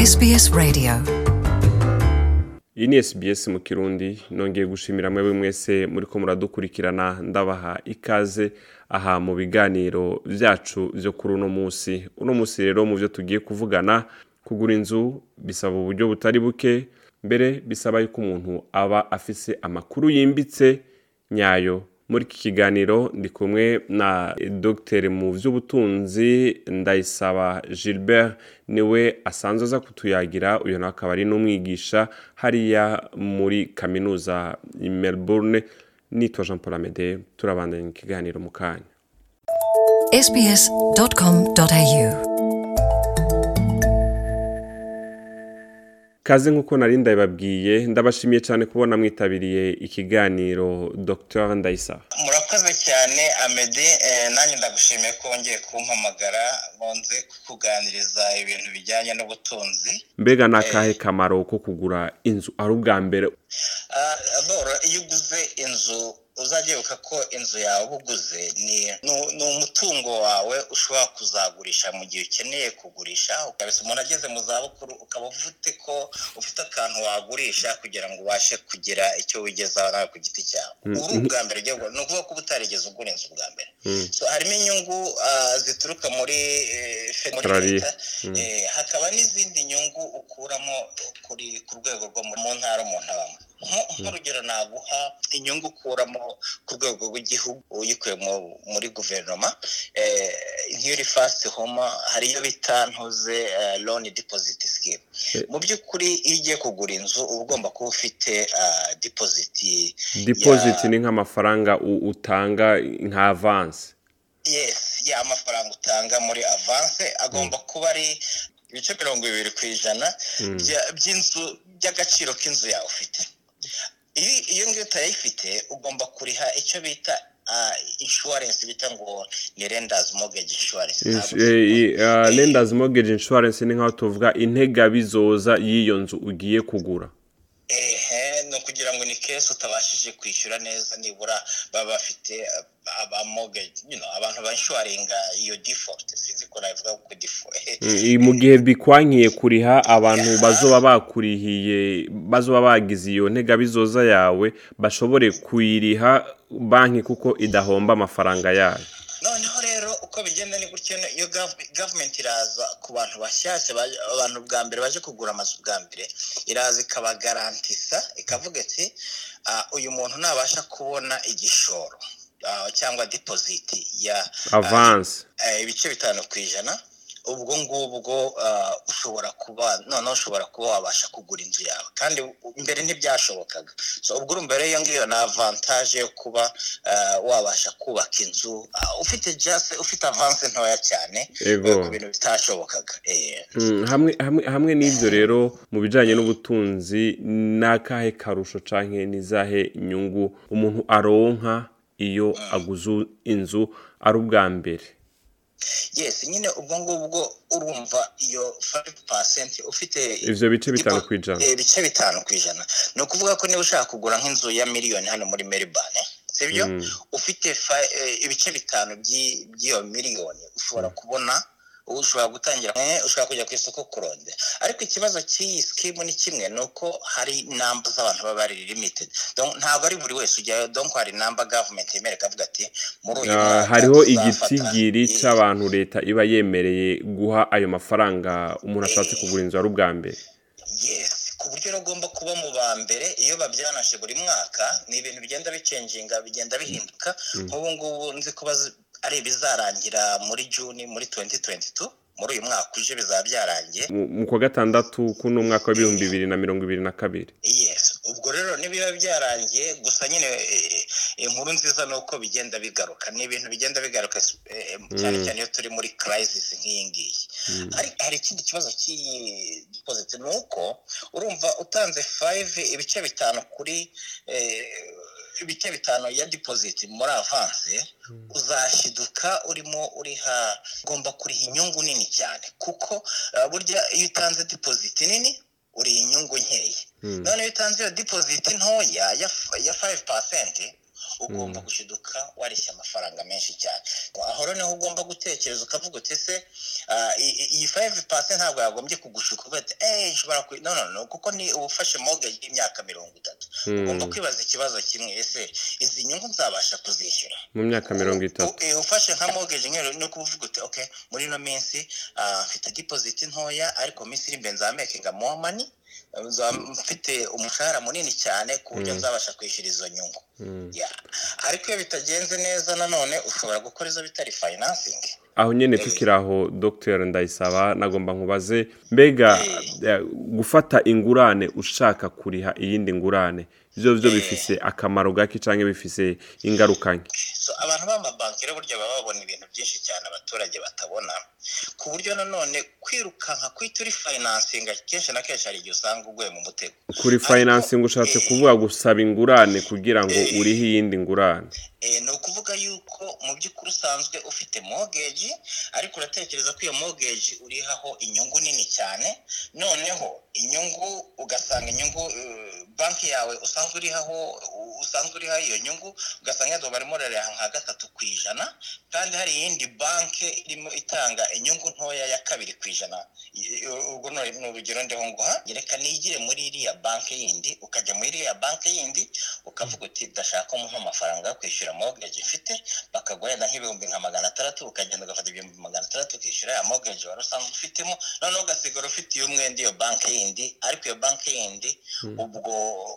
SBS Radio iyi ni SBS mu kirundi nongeye gushimira mwe mwese muri ko muradukurikirana ndabaha ikaze aha mu biganiro byacu byo kuri uno munsi uno munsi rero mu byo tugiye kuvugana kugura inzu bisaba uburyo butari buke mbere bisaba yuko umuntu aba afise amakuru yimbitse nyayo muri iki kiganiro ndi kumwe na Dr mu by'ubutunzi ndayisaba gilbert niwe asanzwe aza kutuyagira uyu nawe akaba ari n'umwigisha hariya muri kaminuza i melbourne nitwa jean paul amede turabandanya ikiganiro mu kanya sbs.com.au kaze nk'uko nari ndabibabwiye ndabashimiye cyane kubona mwitabiriye ikiganiro dr ndayisaba murakoze cyane amede eh, nanjye ndagushimiye ko wongeye kumpamagara ngo nze kukuganiriza ibintu bijyanye n'ubutunzi mbega ni akahe kamaro ko kugura inzu ari ubwa mbere Ah, boro iyo uguze inzu uzajya ko inzu yawe uba uguze ni ni- ni umutungo wawe ushobora kuzagurisha mu gihe ukeneye kugurisha ukabisa umuntu ageze mu zabukuru ukaba ufite ko ufite akantu wagurisha kugira ngo ubashe kugira icyo wigezaho nawe ku giti cyawe uri ubwa mbere ugiye kugura. ni ukuvuga ko uba utarigeze ugura inzu ubwa mbere So, harimo inyungu ah, zituruka muri eh, fe- muri Australia. leta Eh, hakaba n'izindi nyungu ukuramo kuri ku rwego rwo mu mu ntara umuntu abamo Nko- nk'urugero naguha inyungu ukuramo ku rwego rw'igihugu uyikuye mu- muri guverinoma eh, nk'iri fast homa hari iyo bita ntuze loan deposit scheme Eh. mu by'ukuri iyo ugiye kugura inzu uba ugomba kuba ufite ah, deposit deposit ni nk'amafaranga u- utanga nka avance yes ya amafaranga utanga muri avance agomba kuba ari ibice mirongo bibiri ku ijana bya- by'inzu by'agaciro k'inzu yawe ufite Iyo- iyo ngiyo utayifite ugomba kuriha icyo bita ah, insurance bita ngo ni renders mortgage insurance Ins- Ntabwo- eh, i- ah, lenders mortgage insurance ni nk'aho tuvuga integabizoza y'iyo nzu ugiye kugura ehe ni ukugira ngo ni kesi utabashije kwishyura neza nibura baba bafite uh, aba mortgage you know, abantu banshuwaringa iyo default sinzi ko nabivuga ku default I- mu gihe bikwankiye kuriha abantu bazoba bakurihiye bazoba bagize iyo ntegabizoza yawe bashobore kuyiriha banki kuko idahomba amafaranga yayo noneho rero uko bigenda ni gutyo no- iyo gav- gavumenti iraza ku bantu bashyashya baje- abantu bwa mbere baje kugura amazu bwa mbere iraza ikabagarantisa ikavuga iti "Ah, uyu muntu nabasha kubona igishoro ah, cyangwa dipoziti ya ah, avance eh, ibice bitanu ku ijana ubwo ngubwo ah, ushobora kuba noneho ushobora kuba wabasha kugura inzu yawe kandi u- mbere ntibyashobokaga so ubwo urumva rero iyo ngiyo ni avantaje yo kuba ah, wabasha kubaka inzu ah, ufite jase ufite avanse ntoya cyane Ego. ku bintu bitashobokaga eh. Mm, hamwe hamwe hamwe n'ibyo rero mu bijyanye n'ubutunzi ni akahe karusho cyangwa ni izahe nyungu umuntu aronka iyo aguze inzu ari ubwa mbere yes nyine ubwo ngubwo urumva iyo 5% ufite Ivyo bice bitanu Ipo- kw'ijana. eh, bice bitanu ku ijana ni ukuvuga ko niba ushaka kugura nk'inzu ya miliyoni hano muri Melbourne sibyo ufite fa- eh, ibice bitanu by'i- by'iyo miliyoni ushobora kubona ubu ushobora gutangira eh, ushobora kujya ku isoko kuronde ariko ikibazo cy'iyi skimu ni kimwe ni uko hari namba z'abantu baba ari limited Donc, ntabwo ari buri wese ujyayo donc hari namba government yemerera ikavuga ati muri uyu Ah, mwaka hariho tuzafata igitigiri iyi- cy'abantu leta iba yemereye guha ayo mafaranga umuntu ashatse kugura inzu ari ubwa mbere yes ku buryo rero ugomba kuba mu ba mbere iyo babyanaje buri mwaka ni ibintu bigenda bicenjinga bigenda bihinduka nk'ubu ngubu nzi ko bazi- ari ibizarangira muri juni muri 2022 muri uyu mwaka uje bizaba byarangiye Mu- mu kwa gatandatu kuno mwaka w'ibihumbi bibiri na mirongo ibiri na kabiri yes ubwo rero nibiba byarangiye gusa nyine eh, inkuru nziza ni uko bigenda bigaruka ni ibintu bigenda bigaruka eh, cyane cyane iyo turi muri crisis nk'iyi ngiyi hari hari ikindi kibazo cy'iyi deposit ni uko urumva utanze 5 ibice bitanu kuri eh, ibice bitanu ya deposit muri avance uzashiduka urimo uriha ugomba kuriha inyungu nini cyane kuko eh, burya iyo utanze deposit nini uriha inyungu nkeya none iyo utanze iyo deposit ntoya ya f- ya 5% ugomba gushiduka wareshya amafaranga menshi cyane aho noneho ugomba gutekereza ukavuga uti ese iyi fayive pasi ntabwo yagombye kugushuka uvuga ati eee nshobora ku no no no kuko ni ubufashe mogeji y'imyaka mirongo itatu ugomba kwibaza ikibazo kimwe ese izi nyungu nzabasha kuzishyura mu myaka mirongo itatu U- ufashe nka mogeji nk'iyo ni ukuvuga uti ok muri ino minsi ah, mfite dipoziti ntoya ariko minsi iri imbere nzamekinga more money nza- mfite umushahara munini cyane ku buryo nzabasha kwishyura izo nyungu Yeah. ariko iyo bitagenze neza nanone ushobora gukora izo bitari financing aho nyine tukiri aho dogiteri ndayisaba nagomba nkubaze mbega eh, gufata ingurane ushaka kuriha iyindi ngurane ibyo byo bifise akamaro gake cyangwa bifise ingaruka nke so abantu b'amabanki rero burya baba babona ibintu byinshi cyane abaturage batabona ku buryo nanone kwirukanka kwita uri finansinga kenshi na kenshi hari igihe usanga uguye mu mutego kuri financing ushatse kuvuga gusaba ingurane kugira ngo urihe iyindi ngurane Eh, ni ukuvuga yuko mu by'ukuri usanzwe ufite mogeji ariko uratekereza ko iyo mogeji urihaho inyungu nini cyane noneho inyungu ugasanga inyungu eh, banki yawe usanzwe urihaho usanzwe urihaho iyo nyungu ugasanga yadwa barimo rariha nka gatatu ku ijana kandi hari iyindi banki irimo itanga inyungu ntoya ya kabiri ku ijana I- i- urwo ni ni urugero ndiho nguha reka nigire muri iriya banki yindi ukajya muri iriya banki yindi ukavuga uti ndashaka umuha amafaranga yo kwishyura mogeji mfite bakaguha wenda nk'ibihumbi nka magana atandatu ukagenda ugafata ibihumbi magana atandatu ukishyura ya mogeji wari usanzwe ufitemo noneho ugasigara ufitiye umwenda iyo banki yindi ariko iyo banki yindi ubwo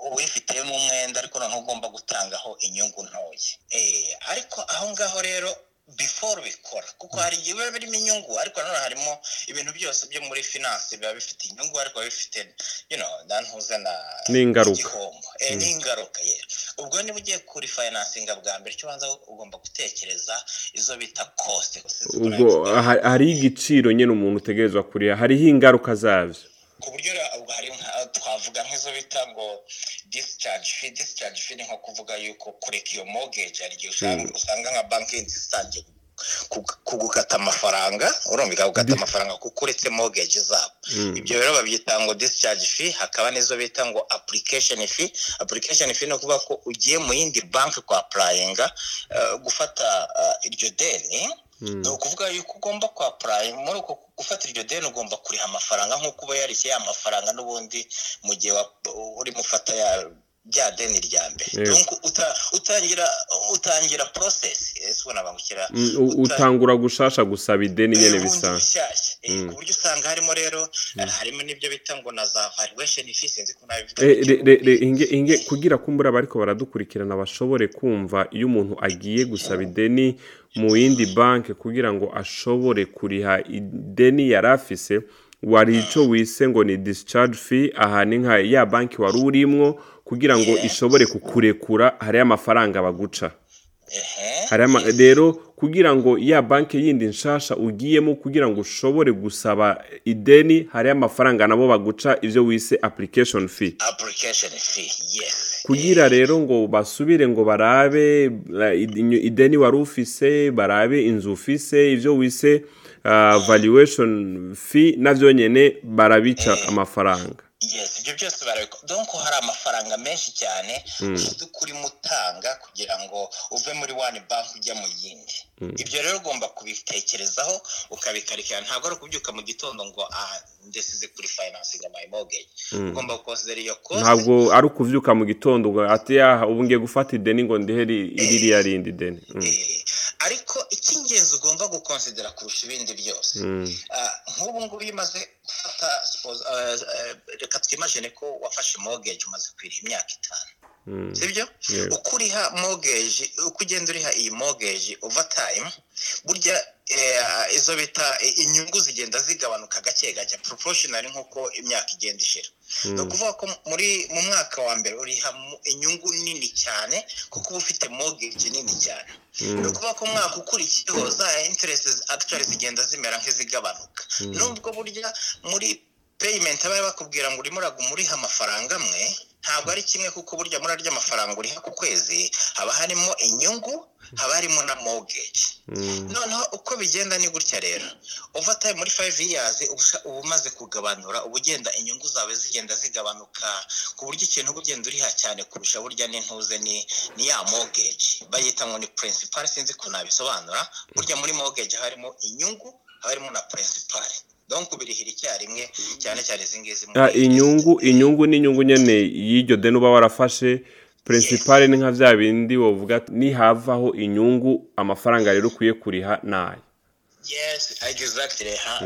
uwifitiyemo umwenda ariko noneho ugomba gutangaho inyungu ntoya Eh, ariko aho ngaho rero before bikora kuko hari igihe biba birimo inyungu ariko nanone harimo ibintu byose byo muri finance biba bifite inyungu ariko biba bifite you know, ndantuze na N'ingaruka. igihombo Eh, n'ingaruka ye ubwo niba ugiye kuri financing bwa mbere icyo ubanza ugomba gutekereza izo bita cost ubwo ha- hari igiciro nyine umuntu utegerezwa kuriha hariho ingaruka zabyo ku buryo ra- ubwo hari nka- twavuga nk'izo bita ngo discharge fee discharge fee ni nko kuvuga yuko kureka iyo mortgage hari igihe usanga- usanga nka banki zisangiye kugukata amafaranga urumva ikagukata amafaranga kuko uretse mortgage zabo ibyo rero babyita ngo discharge fee hakaba n'izo bita ngo application fee application fee ni ukuvuga ko ugiye mu yindi banki kwa applyinga eh, gufata eh, iryo deni ni ukuvuga yuko ugomba kwa purayime muri uko gufata iryo deni ugomba kuriha amafaranga nk'uko uba yarishye ya mafaranga n'ubundi mu gihe wa- urimo ufata ya rya deni rya mbere Yego. Donc uta- utangira utangira porosesi ese ubona bangukira Mm, u- utangura gushasha gusaba ideni nyine bundi bisanzwe bushyashya Eh, ku buryo usanga harimo rero eh, harimo n'ibyo bita ngo na za valuation fees sinzi ko nabivuga Eh, re- re- re- inge- inge- kugira ko mbura abariko baradukurikirana bashobore kumva iyo umuntu agiye gusaba ideni mu yindi banki kugira ngo ashobore kuriha ideni yari afise wari icyo wise ngo ni discharge fee aha ni nka ya banki wari urimwo kugira ngo ishobore kukurekura hariyo amafaranga baguca Ehe. hari ama rero kugira ngo ya banki yindi nshasha ugiyemo kugira ngo ushobore gusaba ideni hariyo amafaranga nabo baguca ivyo wise application fee application fee yes kugira rero ngo basubire ngo barabe eh, idinyo- ideni wari ufise barabe inzu ufise ivyo wise uh, valuation fee navyo nyene barabica amafaranga yes ibyo byose barabikora donc hari amafaranga menshi cyane muby'ukuri mutanga kugira ngo uve muri one bank ujya mu yindi ibyo rero ugomba kubitekerezaho ukabikarikira ntabwo ari ukubyuka mu gitondo ngo ah ndesize kuri financing my mortgage ugomba gukonsidera iyo cost ntabwo ari ukuvyuka mu gitondo ngo ati yaha ubu ngiye gufata ideni ngo ndihe ri- ririya rindi deni Mm, Eh, ariko icy'ingenzi ugomba gukonsidera kurusha ibindi byose Ah, nk'ubu ngubu iyo umaze gufata suppose, ah, ah, reka twimajine ko wafashe mortgage umaze kwiriha imyaka itanu mm. sibyo Yego. uko uriha mogeji uko ugenda uriha iyi mogeji over time burya eh, izo bita eh, inyungu zigenda zigabanuka gake gake proportional nk'uko imyaka igenda ishira ni ukuvuga ko muri mu mwaka wa mbere uriha mu- inyungu nini cyane kuko uba ufite mogeji nini cyane ni ukuvuga ko umwaka ukurikiyeho za interest actually zigenda zimera nk'izigabanuka nubwo burya muri payment bari bakubwira ngo urimo uraguma uriha amafaranga amwe ntabwo ari kimwe kuko burya muri arya mafaranga uriha ku kwezi haba harimo inyungu haba harimo na mogeji noneho uko bigenda ni gutya rero overtime muri five years uba umaze kugabanura uba ugenda inyungu zawe zigenda zigabanuka ku buryo ikintu uba ugenda uriha cyane kurusha burya n'intuze ni ni ya mogeji bayita ngo ni principal sinzi ko nabisobanura burya muri mogeji harimo inyungu haba harimo na principal donc birihira icyarimwe cyane cyane izi ngizi muri Ah, inyungu inyungu ni inyungu nyine y'iryo deni uba warafashe principale ni nka bya bindi wavuga ati, nihavaho inyungu amafaranga rero ukwiye kuriha ni aya yes exactly ha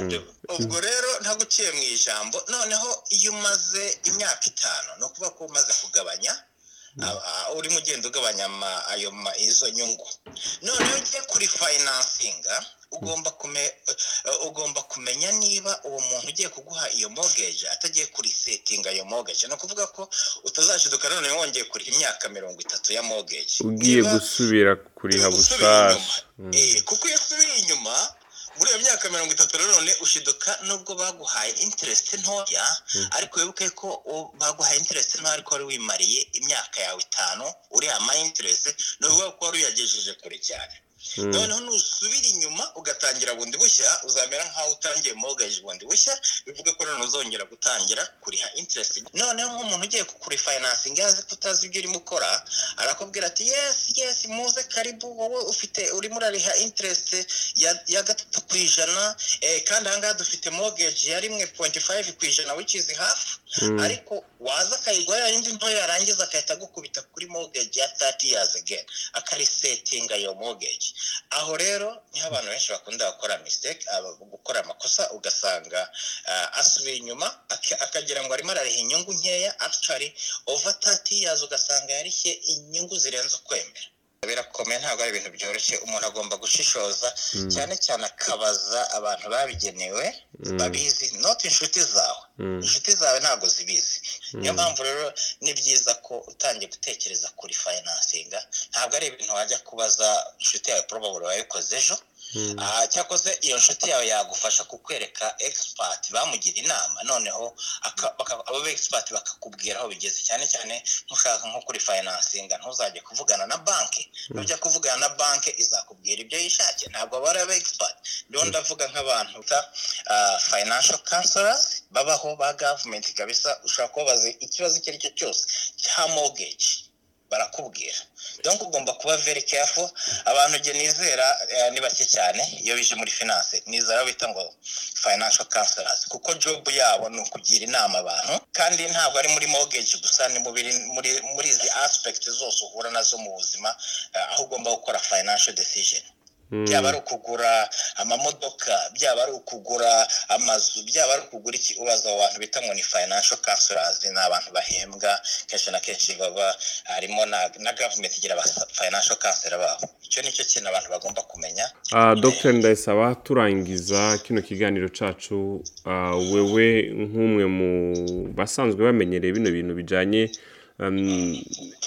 ubwo rero ntaguciye mu ijambo noneho iyo umaze imyaka itanu ni ukuvuga ko umaze kugabanya aba- a- urimo ugenda ugabanya ama- ayo ma- izo nyungu noneho ugiye kuri fayinansinga ugomba kume- eh, ugomba kumenya niba uwo muntu ugiye kuguha iyo mogeje atagiye kuri setinga ayo mogeje ni ukuvuga ko utazashiduka none wongeye kuriha imyaka mirongo itatu ya mogeje ugiye Niba- gusubira kuriha gusubira inyuma. bushasha Eh, kuko iyo usubiye inyuma muri iyo myaka mirongo itatu na none ushiduka nubwo baguhaye interest ntoya ariko wibuke ko u- baguhaye interest ntoya ariko wari wimariye imyaka yawe itanu uriha ama interest ni ukuvuga ko wari uyagejeje kure cyane noneho nusubira inyuma ugatangira bundi bushya uzamera nk'aho utangiye mortgage bundi bushya bivuga ko none uzongera gutangira kuriha interest noneho nk'umuntu ugiye kuri financing yazi ko utazi ibyo urimo ukora arakubwira ati yes yes muze karibu wowe ufite urimo urariha interest ya- ya gatatu ku ijana eh, kandi ahangaha dufite mortgage ya rimwe pointi fayive ku ijana which is half ariko waza akayigwa yayindi ntoya yarangiza agahita agukubita kuri mortgage ya 30 years again akarisetinga iyo mortgage aho rero niho abantu benshi bakunda gukora mistake aba- gukora amakosa ugasanga ah, asubiye inyuma aka- akagira ngo arimo arariha inyungu nkeya actually over 30 years ugasanga yarishye inyungu zirenze ukwemera birakomeye ntabwo ari ibintu byoroshye umuntu agomba gushishoza cyane cyane akabaza abantu babigenewe babizi not inshuti zawe inshuti zawe ntabwo zibizi niyo mpamvu rero ni byiza ko utangiye gutekereza kuri fayinansinga ntabwo ari ibintu wajya kubaza inshuti yawe probably wayikoze ejo Ah, cyakoze iyo nshuti yawe yagufasha kukwereka expert bamugira inama noneho aka- baka- abo expert bakakubwira aho bigeze cyane cyane ntushaka nko kuri fayinansinga ntuzajye kuvugana na banki nujya kuvugana na banki izakubwira ibyo yishakiye ntabwo aba ari aba expert rero ndavuga nk'abantu bita financial counselors babaho ba government kabisa ushobora kubabaza ikibazo icyo ari cyo cyose cya mortgage barakubwira donc ugomba kuba very careful abantu nge nizera eh, ni bake cyane iyo bije muri finance nizera bita ngo financial counselors kuko job yabo ni ukugira inama abantu kandi ntabwo ari muri mortgage gusa ni mu biri- muri muri izi aspect zose uhura nazo mu buzima eh, aho ugomba gukora financial decision byaba ari ukugura amamodoka byaba ari ukugura amazu byaba ari ukugura iki ubaza abo bantu bita ngo ni financial counselors ni abantu bahembwa kenshi na kenshi baba harimo na, na government igira aba financial counselor babo icyo nicyo kintu abantu bagomba kumenya Ah, Dr ndayisaba turangiza kino kiganiro cacu ah, wewe nk'umwe mu basanzwe bamenyereye bino bintu bijanye um,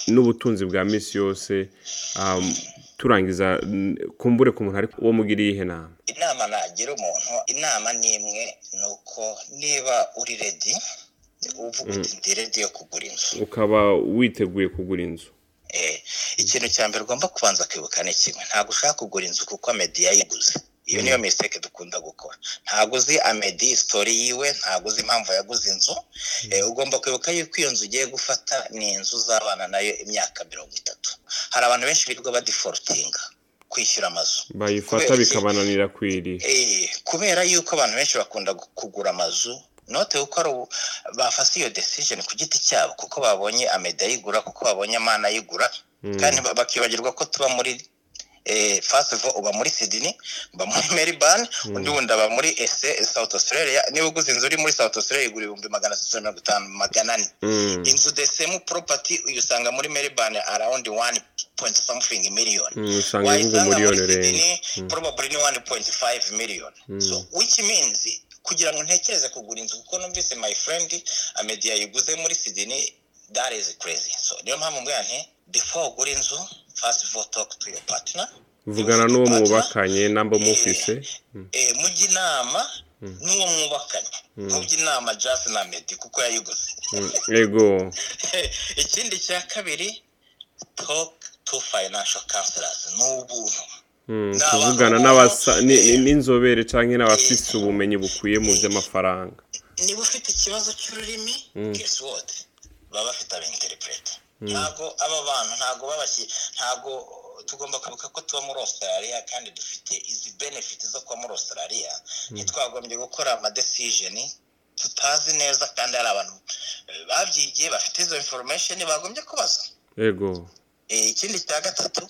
n'ubutunzi bwa misi yose um, turangiza n- kumbure ku muntu ariko uwo mugiriye ihe nama inama nagira umuntu inama ni imwe ni uko niba uri ready uvuga uti ndi ready yo kugura inzu ukaba witeguye kugura inzu Eh, ikintu cya mbere ugomba kubanza kwibuka ni kimwe ntabwo ushaka kugura inzu kuko amedi yayiguze iyo niyo mistake dukunda gukora ntabwo uzi amedi sitori yiwe ntabwo uzi impamvu yaguze inzu Eh, ugomba kwibuka yuko iyo nzu ugiye gufata ni inzu uzabana nayo imyaka mirongo itatu hari abantu benshi birirwa badiforotinga kwishyura amazu bayifata Kubera iki? bikabananira kwiriha Eh, kubera yuko abantu benshi bakunda gu- kugura amazu note kuko ari ubu- bafashe iyo decision ku giti cyabo kuko babonye ameda ayigura kuko babonye amana ayigura kandi ba- bakibagirwa ko tuba muri eh, first of all, uba muri Sydney uba muri Melbourne undi wundi aba muri SA South Australia niba uguze inzu uri muri South Australia igura ibihumbi magana atatu na mirongo itanu magana ane Mm. inzu the same property uyisanga muri Melbourne around one point something million Mm, usanga ivuga wayisanga muri umuriyoni renga Sydney probably ni 1.5 million so which means kugira ngo ntekereze kugura inzu kuko numvise my friend amedi yayiguze muri Sydney that is crazy so niyo mpamvu mbwira nti before ugura inzu first of all talk to your partner vugana n'uwo Partner, mwubakanye n'amba mufise eh, mujya inama n'uwo mwubakanye nk'ubwo inama jasi na medi kuko yayiguze yego ikindi cya kabiri toke tu fayinansho kanserazi ni ubuntu Mm, Ni abantu kuvugana baba- n'abasa ni- eh, n'inzobere cyangwa n'abafite ubumenyi bukwiye mu by'amafaranga niba ufite ikibazo cy'ururimi guess what baba bafite abinterprete ntabwo aba bantu ntabwo babashyi ntabwo tugomba kwibuka ko tuba muri australia kandi dufite izi benefit zo kuba muri australia ntitwagombye gukora ama decision tutazi neza kandi hari abantu eh, babyigiye bafite izo information bagombye kubaza yego Eh, ikindi cya gatatu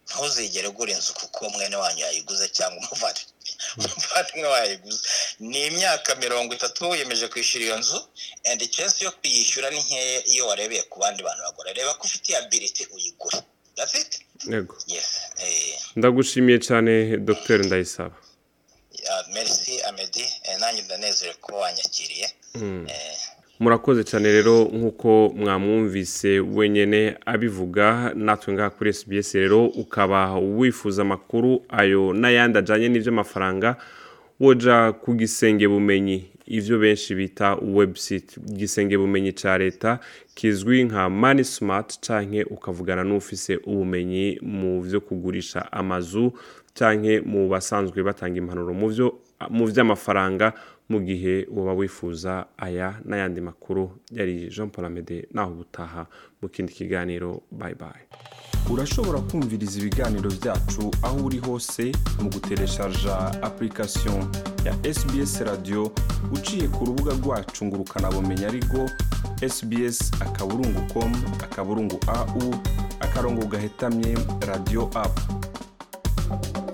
ntuzigere ugura inzu kuko mwene wanyu yayiguze cyangwa umuvare umuvandimwe wayiguze ni imyaka mirongo itatu wiyemeje kwishyura iyo nzu and chance yo kuyishyura ni nkeya iyo warebeye ku bandi bantu bagura reba ko ufite ability uyigure that's it yego yes eh, ndagushimiye cyane dr ndayisaba ah, merci amedi eh, nanjye ndanezerewe kuba wanyakiriye eh, murakoze cyane rero nk'uko mwamwumvise wenyine abivuga natwe ngaha kuri SBS rero ukaba wifuza amakuru ayo n'ayandi ajyanye n'iby'amafaranga woja ku gisenge bumenyi ibyo benshi bita website gisenge bumenyi cya leta kizwi nka mani smart canke ukavugana n'ufise ubumenyi mu byo kugurisha amazu canke mu basanzwe batanga impanuro mu byo mu by'amafaranga mu gihe waba wifuza aya n'ayandi makuru yari jean paul amede naho ubutaha mu kindi kiganiro bye bye urashobora kumviriza ibiganiro byacu aho uri hose mu gutereshaja application ya sbs radio uciye ku rubuga rwacu ngo ukanabumenya ariko sbs akaburungu com akaburungu au akarongo gahetamye radio apu